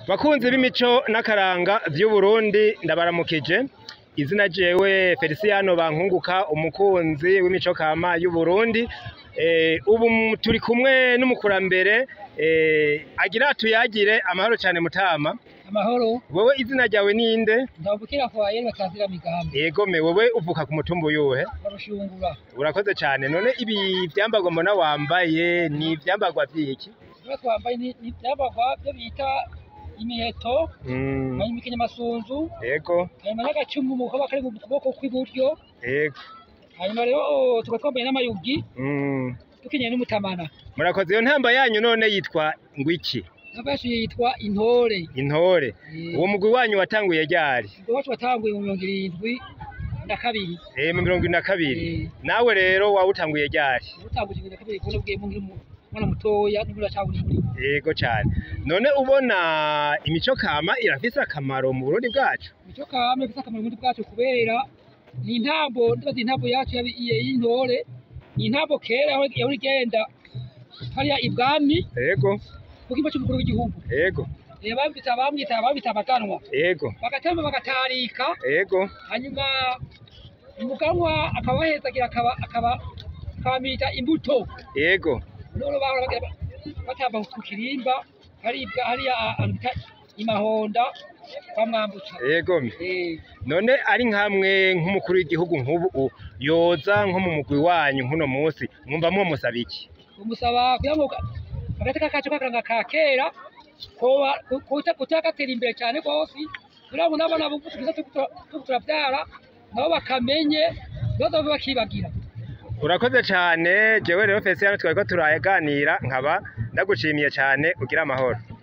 bakunzi b'imico n'akaranga vy'uburundi ndabaramukije izina jewe feliciano bankunguka umukunzi w'imico kama y'uburundi eh, ubu mu- turi kumwe n'umukurambere eh, agira tuyagire amahoro cane mutama amahoro wewe izina ryawe ninde ndabukira kwa yene batazira migambi yegome wewe uvuka ku mutumba uyuhe barushungura urakoze cane none ibi vyambagwa mbona wambaye ni ivyambagwa vyiki niba twambaye ni- ni ivyambagwa byo bita imiheto Mm, hanyuma ikinyamasunzu yego hanyuma n'agacumu mu kaboko kari mu kuboko kw'iburyo yego hanyuma rero tukaba twambaye n'amayugi Mm, dukenyeye n'umutamana murakoze iyo ntamba yanyu none yitwa ngwiki n'abashi yitwa intore intore Eh, uwo mugwi wanyu watanguye ryari ubwo wacu watanguye mu mirongo irindwi na kabiri Eh, mu mirongo ine na kabiri Eh, nawe rero wawutanguye ryari utanguje ibintu na kabiri kubona bwiye mu nkiri umwana mutoya n'ubwo uracabura muri yego cane none ubona imico kama irafise akamaro mu burundi bwacu nicyo kame gifite akamaro muri bwacu kubera ni intambo ndibaza intambo yacu yabi- iye y'intore ni intambo kera yaho yahora igenda hariya ibwami yego ku kimbo cy'umukuru w'igihugu yego Eh, bamwita bamwita bamwita abaganwa yego bagatamba bagatarika yego hanyuma umuganwa akaba ahezagira akaba akaba akabamita imbuto yego none bahora bagira ba- batamba ku kirimba haribwa hariya ahantu bita imahonda kwa mwambutsa yego Eh, none ari nkamwe nk'umukuru w'igihugu nk'ubu u- yoza nko mu mugwi wanyu nk'uno munsi mwumva mwomusaba iki umusaba kugira ngo agateka kacu k'akaranga ka kera koba kutagatera imbere cyane rwose kugira ngo n'abana bubu tugize turiko turavyara nabo bakamenye bazobe bakibagira urakoze cane jewe rero fesiyano twariko turaganira nkaba ndagushimiye cane ugira amahoro